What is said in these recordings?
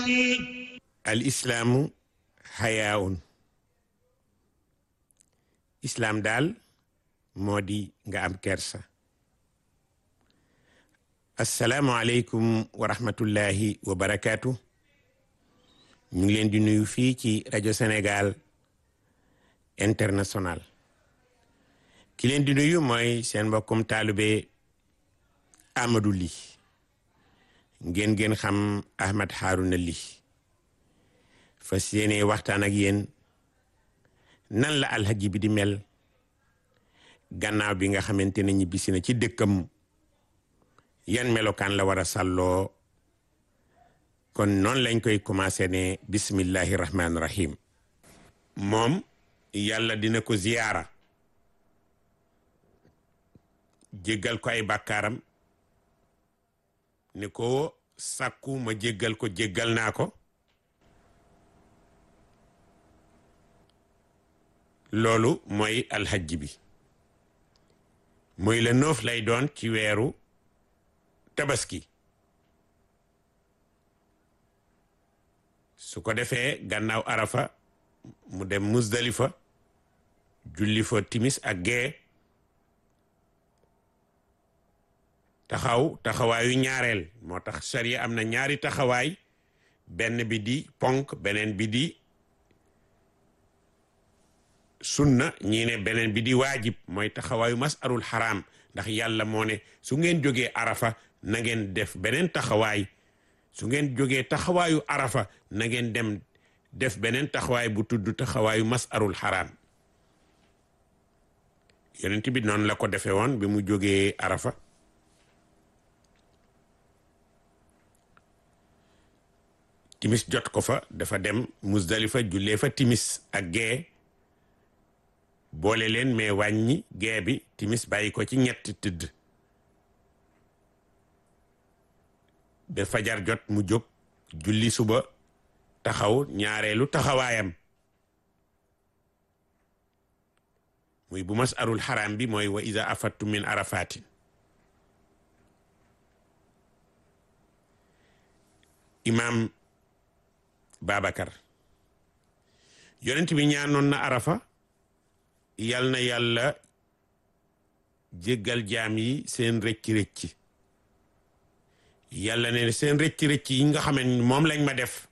al islaamu xayaawun islaam daal moo di nga am kersa assalaamu aleykum wa rahmatullahi wa barakaatu ñu ngi leen di nuyu fii ci rajo Sénégal international ki leen di nuyu mooy seen mbokkum taalube Amadou Ly ngeen ngeen xam Ahmed Harouna Ly fas yéene waxtaan ak yéen nan la alhaji bi di mel gannaaw bi nga xamante ne ñibbisi na ci dëkkam yan melokaan la war a sàlloo kon noonu lañ koy commencé ne bismillahi rahmaani rahim moom yàlla dina ko ziyaara jéggal ko ay bàkkaaram ne ko sàkku ma jéggal ko jéggal naa ko loolu mooy alxajj bi mooy la noof lay doon ci weeru tabaski su ko defee gannaaw arafa mu dem musdalifa julli fa timis ak gee taxaw taxawaayu ñaareel moo tax sariya am na ñaari taxawaay benn bi di ponk beneen bi di sunna ñii ne beneen bi di waajib mooy taxawaayu masarul xaraam ndax yàlla moo ne su ngeen jógee arafa na ngeen def beneen taxawaay su ngeen jógee taxawaayu arafa na ngeen dem def beneen taxawaay bu tudd taxawaayu masarul xaraam yonent bi noonu la ko defee woon bi mu jógee arafa timis jot ko fa dafa dem musdalifa jullee fa timis ak gee boole leen mais wàññi gee bi timis bàyyi ko ci ñetti tëdd ba fajar jot mu jóg julli suba taxaw ñaareelu taxawaayam muy bu mas arul xaram bi mooy wa iza afattu min arafatin imam Babacar yonent bi ñaanoon na arafa yal na yàlla jéggal jaam yi seen rëcc-rëcc yàlla ne seen rëcc-rëcc yi nga xam ne moom lañ ma def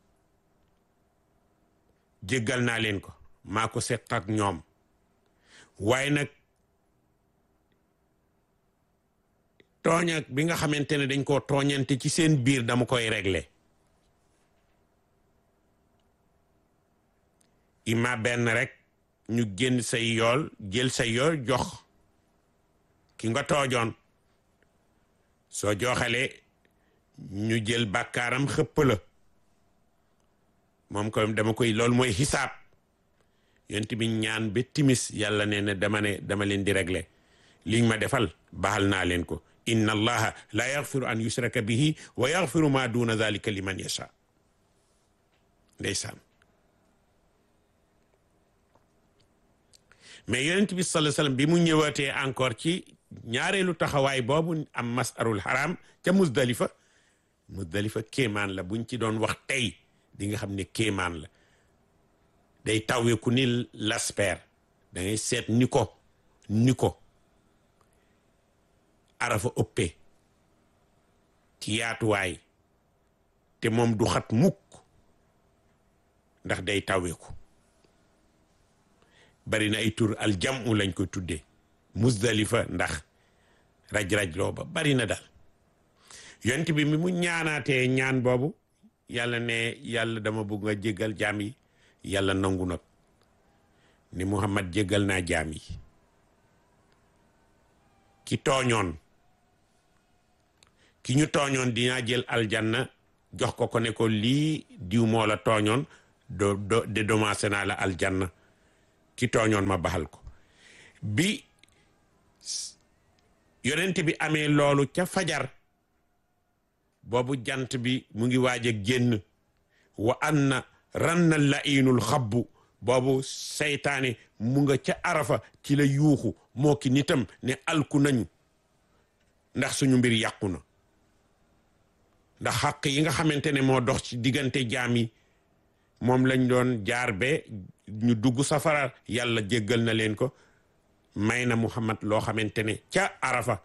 jéggal naa leen ko maa ko seq ak ñoom waaye nag tooñ ak bi nga xamante ne dañ koo tooñante ci seen biir dama koy régler ima benn rek ñu génn say yool jël say yool jox ki nga toojoon soo joxalee ñu jël bàkkaaram xëpp la moom ko dama koy loolu mooy xisaab yonent bi ñaan ba timis yàlla nee na dama ne dama leen di régler liñ ma defal baal naa leen ko inna allaha la yaxfiru an yusraka bihi wa yaxfiru ma duna dalika liman yasha ndeysaan mais yonent bi sallallahu alayhi wasallam bi mu ñëwaatee encore ci ñaareelu taxawaay boobu am masarul haram ca musdalifa musdalifa kéemaan la buñ ci doon wax tey di nga xam ne kéemaan la day taweeku ni lasper da ngay seet ni ko ni ko arafa ëppee ci yaatuwaay te moom du xat mukk ndax day taweeku bari na ay tur aljamu lañ ko tuddee musdalifa ndax raj-raj loo ba bari na daal yonent bi mi mu ñaanaatee ñaan boobu yàlla ne yàlla dama bëgg nga jéggal jaam yi yàlla nangu nag ni Muhammad jéggal naa jaam yi ki tooñoon ki ñu tooñoon dinaa jël aljanna jox ko ko ne ko lii diw moo la tooñoon do do dédommagé naa la aljanna ki tooñoon ma baxal ko bi yonent bi amee loolu ca fajar boobu jant bi mu ngi waaj a génn wa anna ranna lainul xabbu boobu seytaane mu nga ca arafa ci la yuuxu moo ki nitam ne alku nañu ndax suñu mbir yàqu na ndax xaq yi nga xamante ne moo dox ci diggante jaam yi moom lañ doon jaar be ñu dugg safara yàlla jéggal na leen ko may na muhammad loo xamante ne ca arafa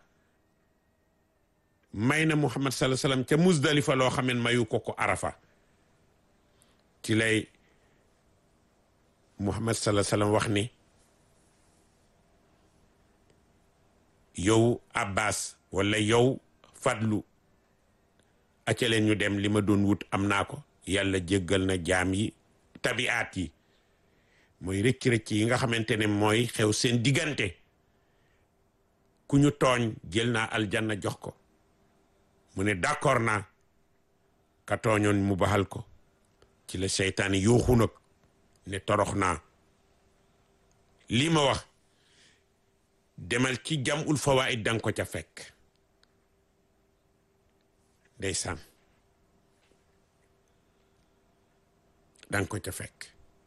may na muhammad sallallahu alayhi wasallam ca musdalifa loo xamen mayu ko ko arafa ci lay muhammad sallallahu alayhi wasallam wax ni yow abbas wala yow fadlu acca leen ñu dem li ma doon wut am naa ko yàlla jéggal na jaam yi tabiaat yi mooy rëcc-rëcc yi nga xamante ne mooy xew seen diggante ku ñu tooñ jël naa aljanna jox ko mu ne d'accord naa ka tooñoon mu baxal ko ci la seytaane yuuxu nag ne torox naa lii ma wax demal ci jamul fawaid danga ko ca fekk ndeysaan danga ko ca fekk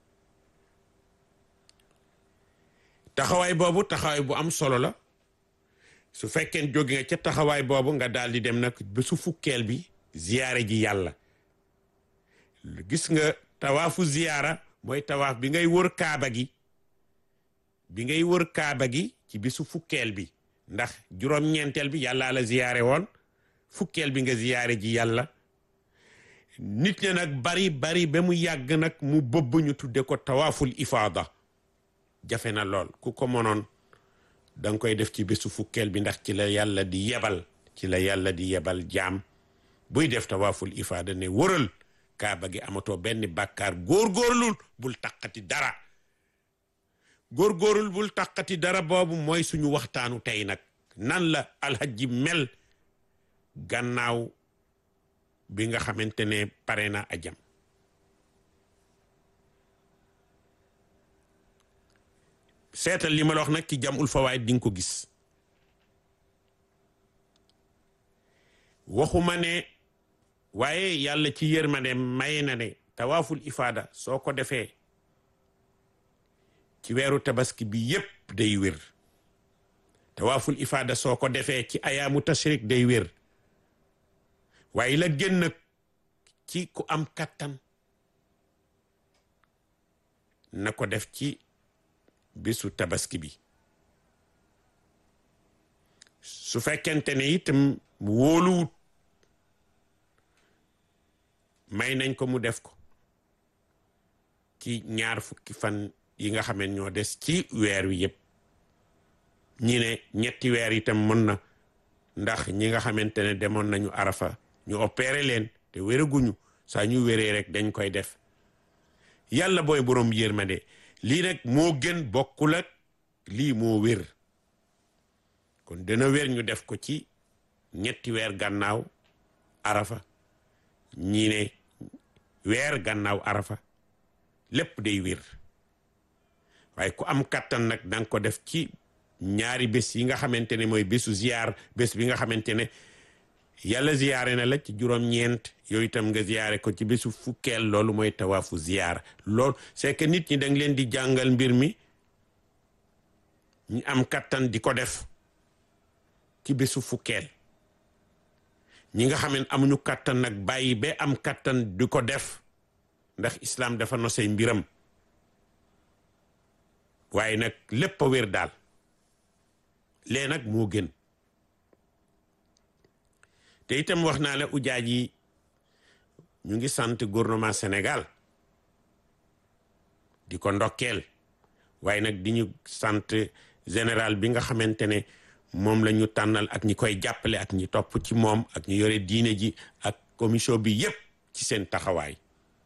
taxawaay boobu taxawaay bu am solo la su fekkee jóge nga ca taxawaay boobu nga daal di dem nag ba su fukkeel bi ziyaare ji yàlla gis nga tawaafu ziyaara mooy tawaaf bi ngay wër kaaba gi bi ngay wër kaaba gi ci bisu fukkeel bi ndax juróom-ñeenteel bi yàlla la ziyaare woon fukkeel bi nga ziyaare ji yàlla nit ña nag bari bari ba mu yàgg nag mu bëbb ñu tudde ko tawaaful ifaada jafe na lool ku ko mënoon danga koy def ci bésu fukkeel bi ndax ci la yàlla di yebal ci la yàlla di yebal jaam buy def tawaaful ifaada ne wëral kaaba gi amatoo benn bàkkaar góorgóorlul bul taqati dara góorgóorlul bul taqati dara boobu mooy suñu waxtaanu tey nag nan la alhajji mel gannaaw bi nga xamante ne pare na ajam seetal li ma la wax nag ci jamul fawaid di nga ko gis waxuma ne waaye yàlla ci yërmande maye na ne tawaaful ifaada soo ko defee ci weeru tabaski bi yépp day wér tawaaful ifaada soo ko defee ci ayaamu tashrik day wér waaye la gën nag ci ku am kattan na ko def ci bisu tabaski bi su fekkente ne itam wóoluwut may nañ ko mu def ko ci ñaar fukki fan yi nga xam ne ñoo des ci weer wi yëpp ñi ne ñetti weer itam mën na ndax ñi nga xamante ne demoon nañu arafa ñu opéré leen te wéraguñu saa ñu wéree rek dañ koy def yàlla booy boroom yërmande lii nag moo gën bokkul ak lii moo wér kon dana wér ñu def ko ci ñetti weer gannaaw arafa ñi ne weer gannaaw arafa lépp day wér waaye ku am kattan nag danga ko def ci ñaari bés yi nga xamante ne mooy bésu ziyaar bés bi nga xamante ne yàlla ziyaare na la ci juróom-ñeent yooyu itam nga ziyaare ko ci bésu fukkeel loolu mooy tawaafu ziyaar loolu c'est que nit ñi danga leen di jàngal mbir mi ñu am kattan di ko def ci bésu fukkeel ñi nga xam ne amuñu kattan nag bàyyi ba am kattan di ko def ndax islam dafa nosey mbiram waaye nag lépp a wér daal lee nag moo gën te itam wax naa la ujaaj yi ñu ngi sant gouvernement Sénégal di ko ndokkeel waaye nag di ñu sant général bi nga xamante ne moom la ñu tànnal ak ñi koy jàppale ak ñi topp ci moom ak ñu yore diine ji ak commission bi yépp ci seen taxawaay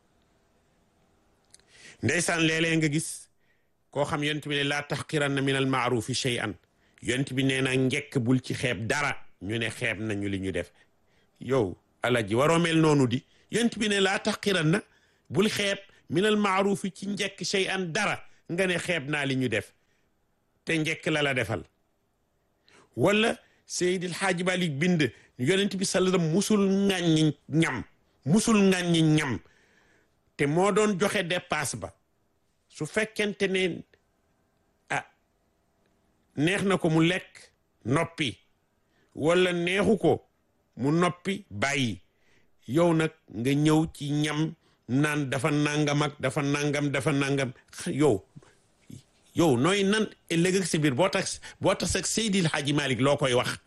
ndeysaan léeg-léeg nga gis koo xam yonent bi ne laa taxqiranna min al maarufi shay'an yonent bi nee na njekk bul ci xeeb dara ñu ne xeeb nañu li ñu def yow alaji waroo mel noonu di yonent bi ne laa taxqiranna bul xeeb min al maarufi ci njekk shay'an dara nga ne xeeb naa li ñu def te njekk la la defal wala Seydil Xaaji Malik bind yonent bi sallam musul ŋàññi ñam musul ŋàññi ñam te moo doon joxe dépasse ba su fekkente ne ah neex na ko mu lekk noppi wala neexu ko mu noppi bàyyi yow nag nga ñëw ci ñam naan dafa nangam ak dafa nangam dafa nangam yow yow nooy nan ëllëg ak si biir boo tax boo tax ak Seydil Hadji Malick loo koy wax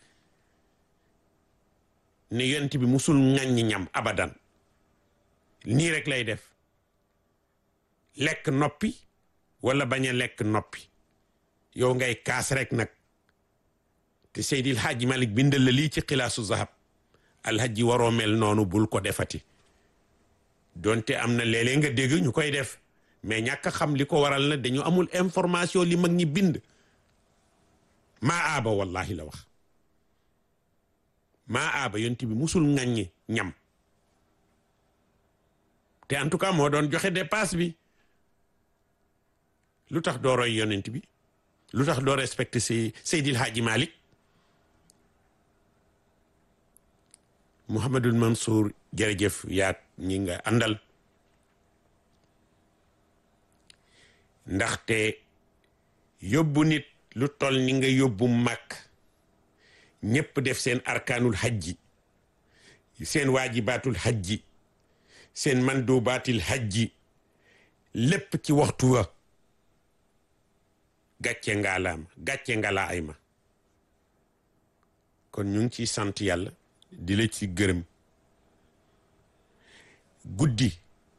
ne yonent bi musul ŋàññi ñam abadan nii rek lay def lekk noppi wala bañ a lekk noppi yow ngay kaas rek nag te Seydil Hadji Malick bindal la lii ci xilaasu zahab alhaji waroo mel noonu bul ko defati donte am na léeg-léeg nga dégg ñu koy def mais ñàkk a xam li ko waral na dañu amul information li mag ñi bind maa aaba wallahi la wax maa aaba yonent bi musul ŋàññi ñam te en tout cas moo doon joxe dépasse bi lu tax doo roy yonent bi lu tax doo respecté si Seydil Hadji Malick Mouhamadul Mansour jërëjëf yaat ñi nga àndal ndaxte yóbbu nit lu toll ni nga yóbbu màkk ñépp def seen arkaanul hajji seen waajibaatul hajji seen mandubaatil hajji lépp ci waxtu wa gàcce ngaalaam gàcce ngalaa ay ma kon ñu ngi ciy sant yàlla di la ci gërëm guddi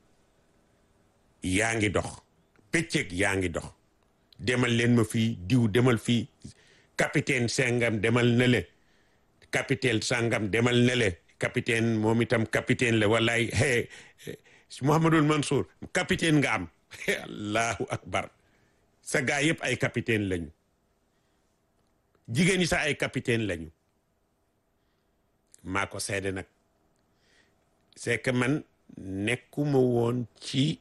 yaa ngi dox bëccëg yaa ngi dox demal leen ma fii diw demal fii capitaine sangam demal na le capitaine sangam demal na le capitaine moom itam capitaine la wallaay hey Mouhamadul Mansour capitaine nga am allahu akbar sa gaa yëpp ay capitaine lañu jigéen ñi sax ay capitaine lañu maa ko seede nag c'est que man nekkuma woon ci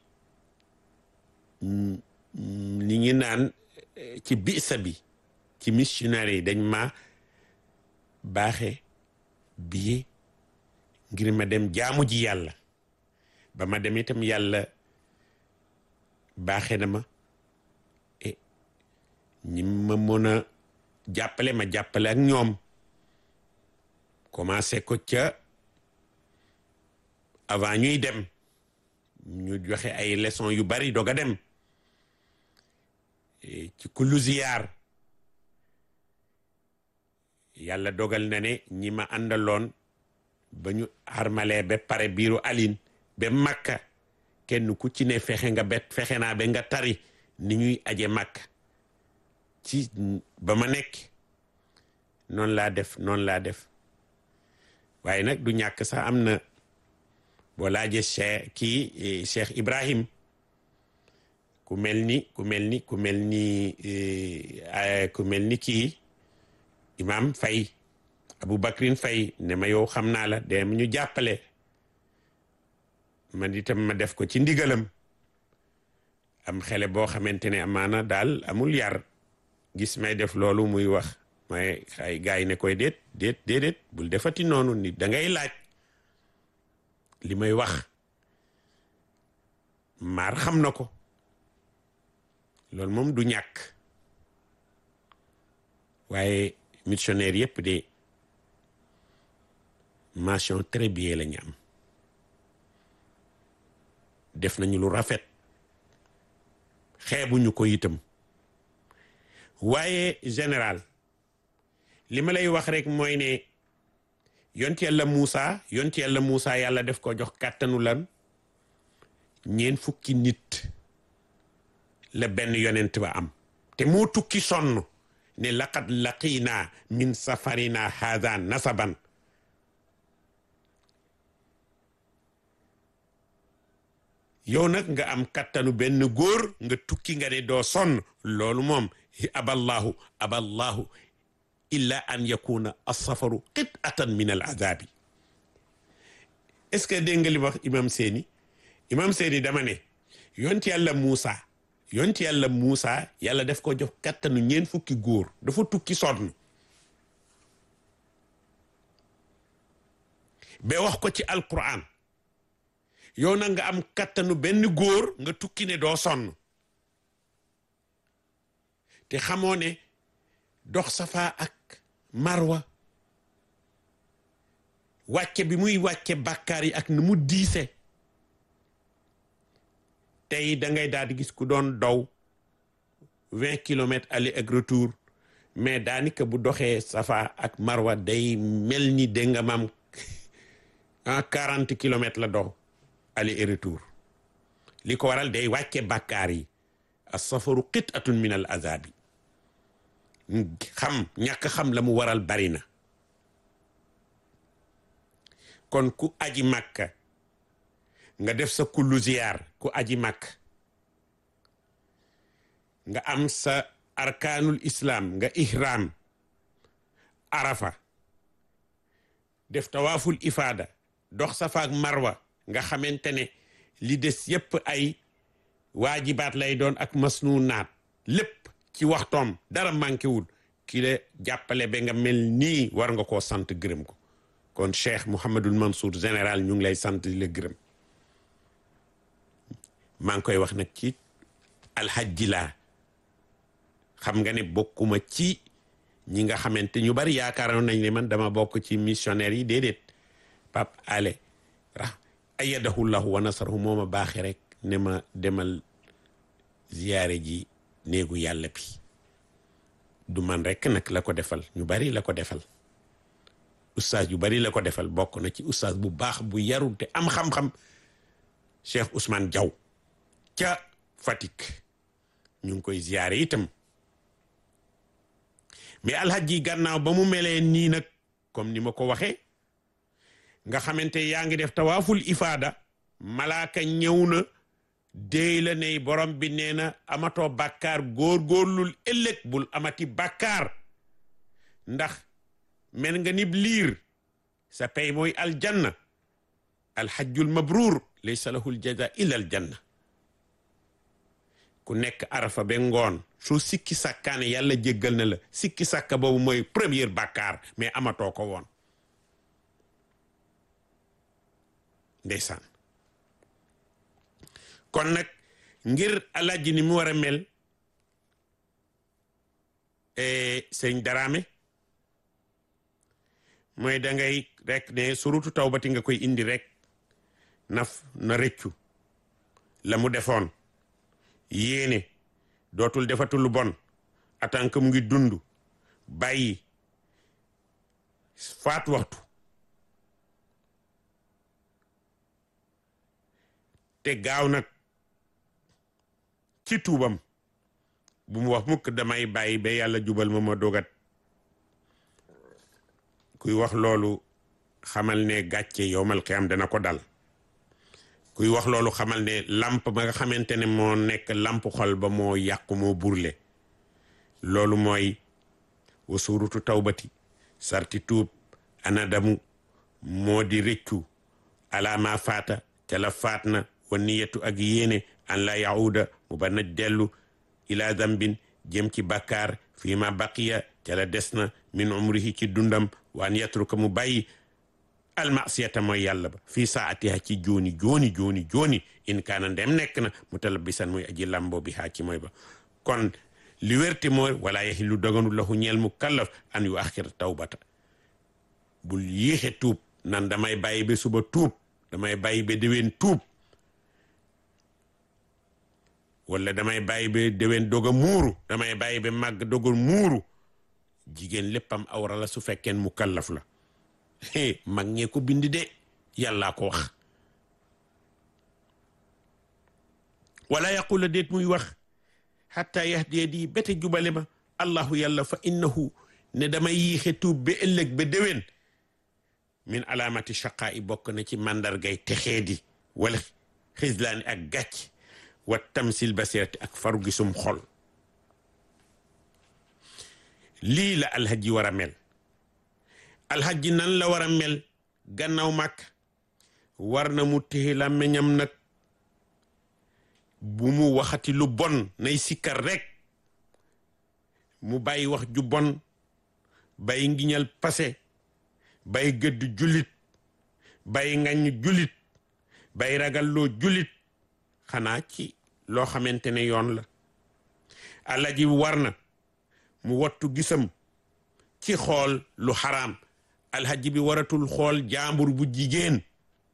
li ngi naan ci bisa bi ci missionnaire yi dañ ma baaxe billet ngir ma dem jaamu ji yàlla ba ma dem itam yàlla baaxe na ma e ñi ma mën a jàppale ma jàppale ak ñoom commencé ko ca avant ñuy dem ñu joxe ay leçons yu bari doog a dem ci kullu ziyaar yàlla dogal na ne ñi ma àndaloon ba ñu armalee ba pare biiru alin ba makka kenn ku ci ne fexe nga bet fexe naa ba nga tari ni ñuy aje makka ci ba ma nekk noonu laa def noonu laa def waaye nag du ñàkk sax am na boo laajee cheikh kii cheikh ibrahim ku mel ni ku mel ni ku mel ni ku mel ni kii imam fay abou bakrin fay ne ma yow xam naa la dem ñu jàppale man itam ma def ko ci ndigalam am xele boo xamante ne amaana daal amul yar gis may def loolu muy wax may ay gars yi ne koy déet déet déedéet bul defati noonu nit da ngay laaj li may wax maar xam na ko loolu moom du ñàkk waaye missionnaire yépp de mention très bien la ñu am def nañu lu rafet xeebuñu ko itam waaye général li ma lay wax rek mooy ne yont yàlla Muusa yont yàlla Muusa yàlla def ko jox kàttanu lan ñeen fukki nit la benn yonent ba am te moo tukki sonn ne laqad laqina min safarina haada nasaban yow nag nga am kattanu benn góor nga tukki nga ne doo sonn loolu moom aballahu aballahu illa an yakuna alsafaru qit'atan min al azabi est-ce que dégg nga li wax imam seeni imam seeni dama ne yonti yàlla Muusa yonti yàlla Muusa yàlla def ko jox kattanu ñeen fukki góor dafa tukki sonn ba wax ko ci alquran yow na nga am kattanu benn góor nga tukki ne doo sonn te xamoo ne dox safa ak marwa wàcce bi muy wàcce bàkkaar yi ak nu mu diise tey da ngay daal di gis ku doon daw vingt kilomètres aller ak retour mais daanaka bu doxee safa ak marwa day mel ni dégg nga maam en quarante kilomètres la dox aller et retour li ko waral day wàcce bàkkaar yi as safaru qit'atun min al azabi xam ñàkk xam la mu waral bari na kon ku aji màkka nga def sa kullu ziyaar ku aji màkk nga am sa arkaanul islam nga ihram arafa def tawaaful ifaada dox safa ak marwa nga xamante ne li des yépp ay waajibaat lay doon ak masnuunaat lépp ci waxtoom dara manqué wul ki la jàppale ba nga mel nii war nga koo sant gërëm ko kon Cheikh Mouhamadul Mansour général ñu ngi lay sant di la gërëm maa ngi koy wax nag ci alxajji laa xam nga ne bokkuma ci ñi nga xamante ñu bari yaakaaroon nañ ne man dama bokk ci missionnaire yi déedéet Pape Ale ra ayadahu llahu wa nasarahu moo ma baaxe rek ne ma demal ziyaare ji néegu yàlla bi du man rek nag la ko defal ñu bari la ko defal ustaas yu bari la ko defal bokk na ci ustaas bu baax bu yaru te am xam-xam Cheikh Ousmane Diaw ca Fatick ñu ngi koy ziyaare itam mais alhaji gannaaw ba mu melee nii nag comme ni ma ko waxee nga xamante yaa ngi def tawaaful ifaada malaaka ñëw na déy la ne borom bi nee na amatoo bàkkaar góor-góorlul ëllëg bul amati bàkkaar ndax mel nga nib liir sa pay mooy aljanna alhajjul mabruur laysa lahul jaza illa aljanna ku nekk arafa ba ngoon soo sikki sàkkaane yàlla jéggal na la sikki sàkka boobu mooy première bàkkaar mais amatoo ko woon ndeysaan kon nag ngir alaaji ni mu war a mel sëñ daraame mooy da ngay rek ne surutu tawbati nga koy indi rek naf na rëccu la mu defoon yéene dootul defatul lu bon atank mu ngi dund bàyyi faat waxtu te gaaw nag ci tuubam bu mu wax mukk damay bàyyi ba yàlla jubal ma ma dogat kuy wax loolu xamal ne gàcce yowmal qiyaam dana ko dal kuy wax loolu xamal ne lamp ba nga xamante ne moo nekk lamp xol ba moo yàqu moo burle loolu mooy wa suurutu tawbati sarti tuub anadamu moo di rëccu alaama faata ca la faat na wa niyatu ak yéene an la yahuda mu ba na dellu ila dambin jëm ci bakkaar fii ma baqiya ca la des na min umrihi ci dundam waan yatruka mu bàyyi almasiyata mooy yàlla ba fii saatiha ci jooni jooni jooni jooni in kaana ndem nekk na mu talabisan muy aji lambo bi haa ci mooy ba kon li wérte mooy wala yaxillu doganu lahu ñeel mu kallaf an yu axir tawbata bul yéexe tuub nan damay bàyyi ba suba tuub damay bàyyi ba déwén tuub wala damay bàyyi ba déwén dog a muuru damay bàyyi ba màgg dog a muuru jigéen léppam awra la su fekkeen mu kallaf la mag ñee ko bind de yàllaa ko wax wala yaqula déet muy wax xatta yahdiya di bete jubale ma allahu yàlla fa innahu ne damay yiixe tuub ba ëllëg ba déwén min alaamati shaqaa i bokk na ci màndargay texeedi wala xislaani ak gàcc wa tamsil basirati ak faru gisum xol lii la alhaji war a mel alhaji nan la war a mel gannaaw màkk war na mu téye làmmiñam nag bu mu waxati lu bon nay sikkar rek mu bàyyi wax ju bon bàyyi ngiñal pase bàyyi gëdd jullit bàyyi ngañ jullit bàyyi ragalloo jullit xanaa ci loo xamante ne yoon la alhaji war na mu wattu gisam ci xool lu xaraam alxajji bi waratul xool jaambur bu jigéen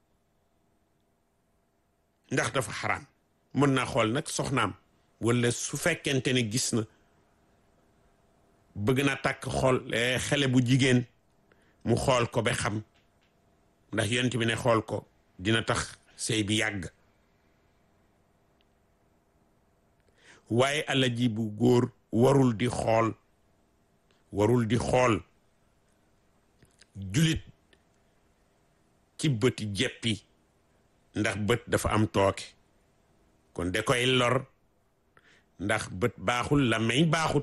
ndax dafa xaraam mën naa xool nag soxnaam wala su fekkente ne gis na bëgg na takk xool xale bu jigéen mu xool ko ba xam ndax yonent bi ne xool ko dina tax sëy bi yàgg waaye alaji bu góor warul di xool warul di xool julit ci bëti jeppi ndax bët dafa am tooke kon da koy lor ndax bët baaxul la may baaxut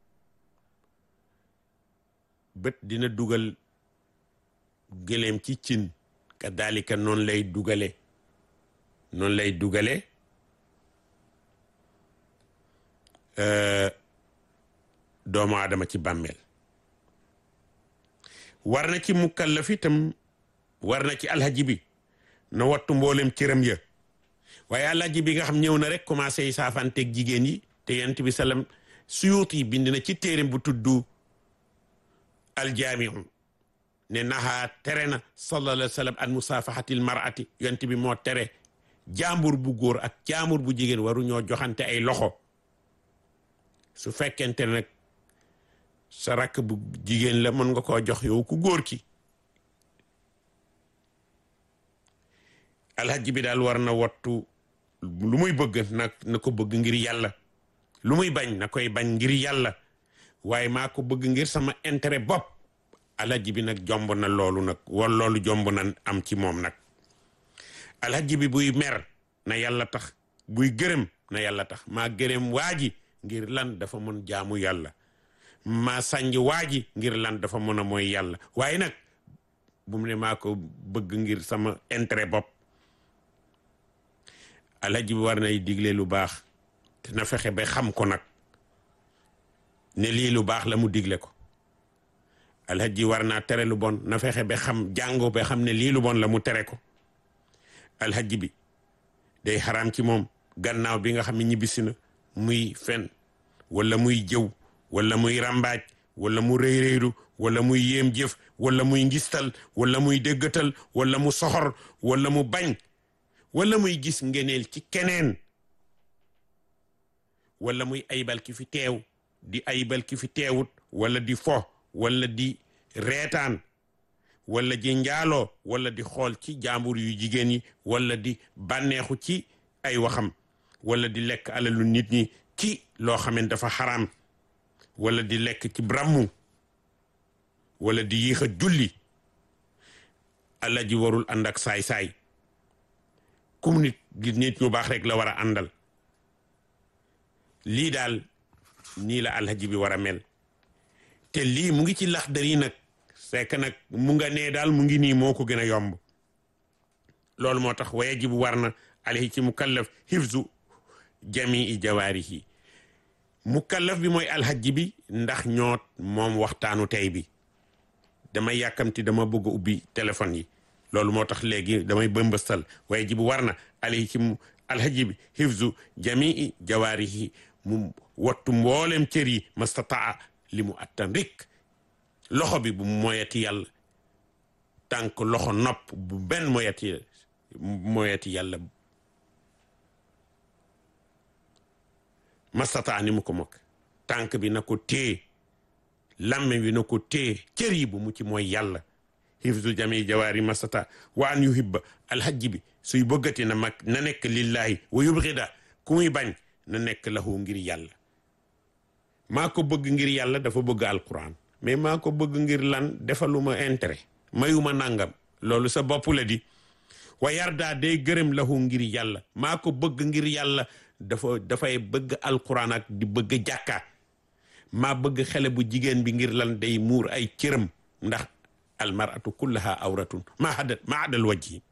bët dina dugal gëléem ci cin kadalika noonu lay dugale noonu lay dugale doomu aadama ci bàmmeel war na ci mukallaf itam war na ci alhaji bi na wattu mboolem cëram ya waaye alhaji bi nga xam ñëw na rek commencé yi saafanteeg jigéen yi te yent bi salam suyuut yi bind na ci téerim bu tuddu aljaamiu ne naxaa tere na sallallahu alayhi wa sallam an musaafahatil mar'ati yent bi moo tere jaambur bu góor ak jaambur bu jigéen waru ñoo joxante ay loxo su fekkente nag sa rakk bu jigéen la mën nga koo jox yow ku góor ki alhaji bi daal war na wattu lu muy bëgg nag na ko bëgg ngir yàlla lu muy bañ na koy bañ ngir yàlla waaye maa ko bëgg ngir sama intérêt bopp alhaji bi nag jomb na loolu nag wala loolu jomb na am ci moom nag alhaji bi buy mer na yàlla tax buy gërëm na yàlla tax maa gërëm waa ji ngir lan dafa mën jaamu yàlla maa sànj waa ji ngir lan dafa mën a mooy yàlla waaye nag bu mu ne maa ko bëgg ngir sama intérêt bopp alhaji bi war nay digle lu baax te na fexe ba xam ko nag ne lii lu baax la mu digle ko alhaji war naa tere lu bon na fexe ba xam jàngo ba xam ne lii lu bon la mu tere ko alhaji bi day xaraam ci moom gannaaw bi nga xam ne ñibbisi na muy fen wala muy jëw wala muy rambaaj wala mu rëy rëylu wala muy yéem jëf wala muy ngistal wala muy déggatal wala mu soxor wala mu bañ wala muy gis ngeneel ci keneen wala muy aybal ki fi teew di aybal ki fi teewut wala di fo wala di reetaan wala di njaaloo wala di xool ci jaambur yu jigéen yi wala di bànneexu ci ay waxam wala di lekk alalu nit ñi ci loo xamante dafa xaraam wala di lekk ci brammu wala di yéex a julli alla ji warul ànd ak saay-saay kum nit gi nit ñu baax rek la war a àndal lii daal nii la alhaji bi war a mel te lii mu ngi ci Laxdari nag fekk nag mu nga nee daal mu ngi nii moo ko gën a yomb loolu moo tax wa yajibu war na alayhi ci mukallaf hifzu jamii jawaarihi mukallaf bi mooy alhaji bi ndax ñoo moom waxtaanu tey bi damay yàkkamti dama bëgg a ubbi téléphone yi loolu moo tax léegi damay bëmbëstal wa yajibu war na alayhi ci alhaji bi hifzu jamii jawaarihi mu wattu mboolem cër yi mastataa li mu attan rik loxo bi bu moyati yàlla tànk loxo nopp bu benn moyati moyati yàlla mastataa ni mu ko mokk tànk bi na ko téye lamme bi na ko téye cër yi bu mu ci mooy yàlla hifzu jami jawaari mastata wa an yuhibba alhajji bi suy bëggati na mag na nekk lillahi wa yubghida ku muy bañ na nekk lahu ngir yàlla maa ko bëgg ngir yàlla dafa bëgg alquran mais maa ko bëgg ngir lan defaluma intérêt mayuma nangam loolu sa bopp la di wa yarda day gërëm lahu ngir yàlla maa ko bëgg ngir yàlla dafa dafay bëgg alquran ak di bëgg jàkka maa bëgg xale bu jigéen bi ngir lan day muur ay cëram ndax almaratu kullaha awratun ma hadat ma adal wajhi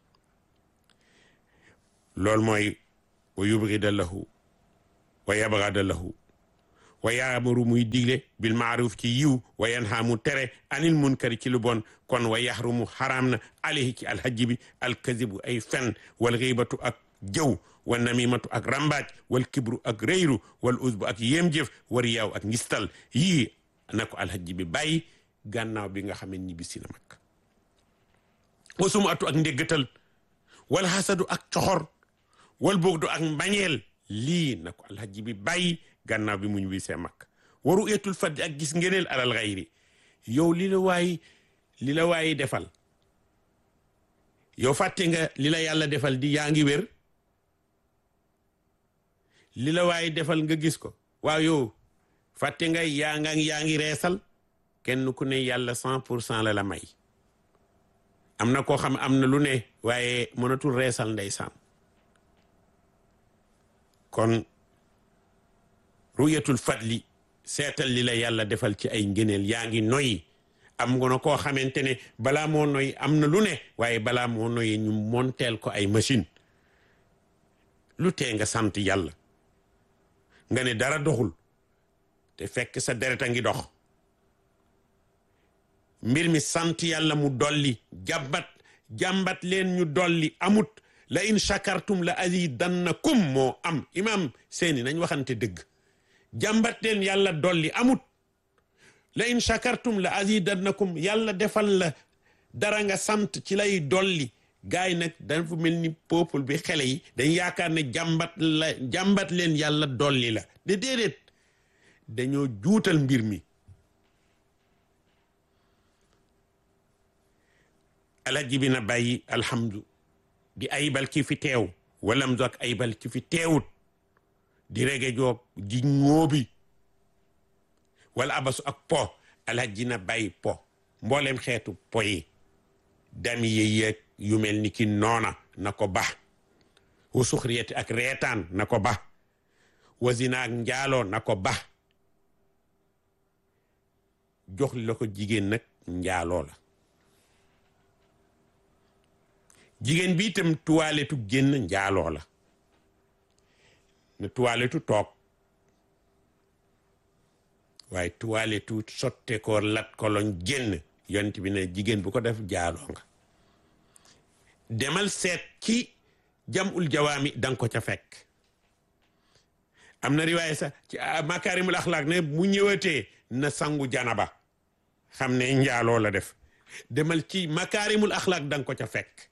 loolu mooy wa yubghida lahu wa yabghada lahu wa yaamuru muy digle bil maaruf ci yiw wa yanha mu tere anil munkari ci lu bon kon wa yaxrumu xaraam na alayhi ci alhajji bi alkazibu ay fen wal xiibatu ak jëw wa namimatu ak rambaaj wal kibru ak rëyru wal usbu ak yéem jëf wa riyaaw ak ngistal yii na ko alhajji bi bàyyi gànnaaw bi nga xam ne ñibbisi na mag wasuma atu ak ndéggatal wala xasadu ak coxor wal bugdu ak mbañeel lii na ko alhaji bi bàyyi gànnaaw bi mu ñibbisee mag waru eetul faddi ak gis ngeneel alal xayri yow li la waay li la waayi defal yow fàtte nga li la yàlla defal di yaa ngi wér li la waayi defal nga gis ko waaw yow fàtte nga yaa nga yaa ngi reesal kenn ku ne yàlla cent pour cent la la may am na koo xam am na lu ne waaye mënatul reesal ndeysaan kon ruyatul fadli seetal li la yàlla defal ci ay ngëneel yaa ngi noyyi am nga na koo xamante ne balaa moo noyyi am na lu ne waaye balaa moo noyyi ñu monteel ko ay machine lu tee nga sant yàlla nga ne dara doxul te fekk sa deret a ngi dox mbir mi sant yàlla mu dolli jàmbat jàmbat leen ñu dolli amut la in shakartum la azidannakum moo am imam seeni nañ waxante dëgg jàmbat leen yàlla dolli amut la in shakartum la azidannakum yàlla defal la dara nga sant ci lay dolli gaay yi nag dafa mel ni peuple bi xele yi dañ yaakaar ne jàmbat la jàmbat leen yàlla dolli la de déedéet dañoo juutal mbir mi alaji bi na bàyyi alhamdu di aybal ki fi teew walam do ak aybal ki fi teewut di rege joog di ñóobi wala abasu ak po alhaji na bàyyi po mboolem xeetu po yi dami yi yeeg yu mel ni ki noona na ko ba wa suxriyati ak reetaan na ko ba wasina ak njaaloo na ko ba jox la ko jigéen nag njaaloo la jigéen bi itam tuwaaletu génn njaaloo la na tuwaaletu toog waaye tuwaaletu sotte ko lat ko loñ génn yont bi ne jigéen bu ko def jaaloo nga demal seet ci jamul jawaami danga ko ca fekk am na riwaaya sax ci makaarimul axlaaq ne mu ñëwatee na sangu janaba xam ne njaaloo la def demal ci makaarimul axlaaq danga ko ca fekk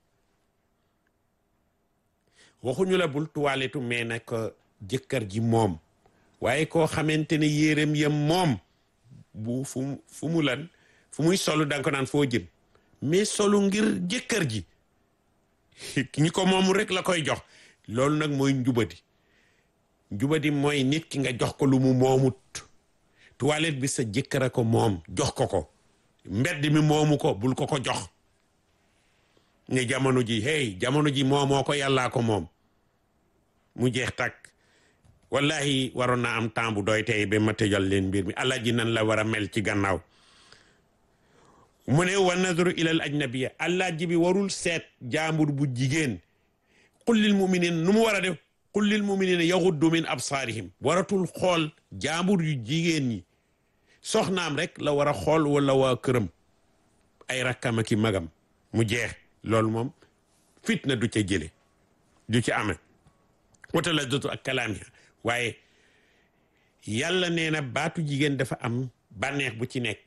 waxuñu la bul tuwaaletu mais nag jëkkër ji moom waaye koo xamante ne yéreem yam moom bu fu mu fu mu lan fu muy solu danga ko naan foo jëm mais solu ngir jëkkër ji ñi ko moomu rek la koy jox loolu nag mooy njubadi njubadi mooy nit ki nga jox ko lu mu moomut toilette bi sa jëkkër a ko moom jox ko ko mbedd mi moomu ko bul ko ko jox ne jamono ji hey jamono ji moomoo ko yàllaa ko moom mu jeex takk wallahi waroon naa am temps bu doy tey ba ma tëjal leen mbir mi allah ji nan la war a mel ci gannaaw mu ne wa nadru ilal ajnabiya allah ji bi warul seet jaambur bu jigéen kullil muminin nu mu war a def kullil muminina yaxuddu min absaarihim waratul xool jaambur yu jigéen ñi soxnaam rek la war a xool wala waa këram ay rakkam ak i magam mu jeex loolu moom fitna du ca jële du ci ame wata la dotu ak kalaamiha waaye yàlla nee na baatu jigéen dafa am bànneex bu ci nekk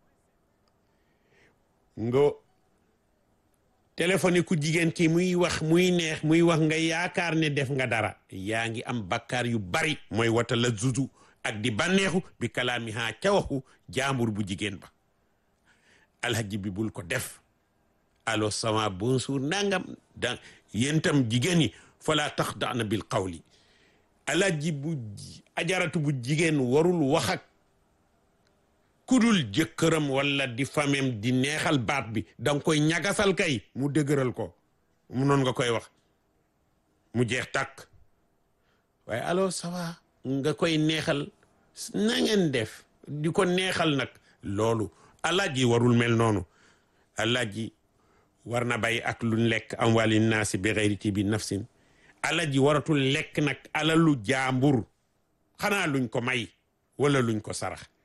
nga téléphone ku jigéen ki muy wax muy neex muy wax nga yaakaar ne def nga dara yaa ngi am bakkaar yu bari mooy wata la zuzu ak di bànneexu bi kalaamiha ca waxu jaambur bu jigéen ba alhaji bi bul ko def allo sama bonjour nangam da yéen tam jigéen ñi fala tax daana bil qawli alhaji bu ajaratu bu jigéen warul wax ak kudul jëkkëram wala di famem di neexal baat bi danga koy ñagasal kay mu dëgëral ko mu noon nga koy wax mu jeex tàkk waaye allo ça va nga koy neexal na ngeen def di ko neexal nag loolu alaaji warul mel noonu alaaji war na bàyyi ak luñ lekk am wali naasi bi xayri tibi nafsin alaaji waratul lekk nag alalu jaambur xanaa luñ ko may wala luñ ko sarax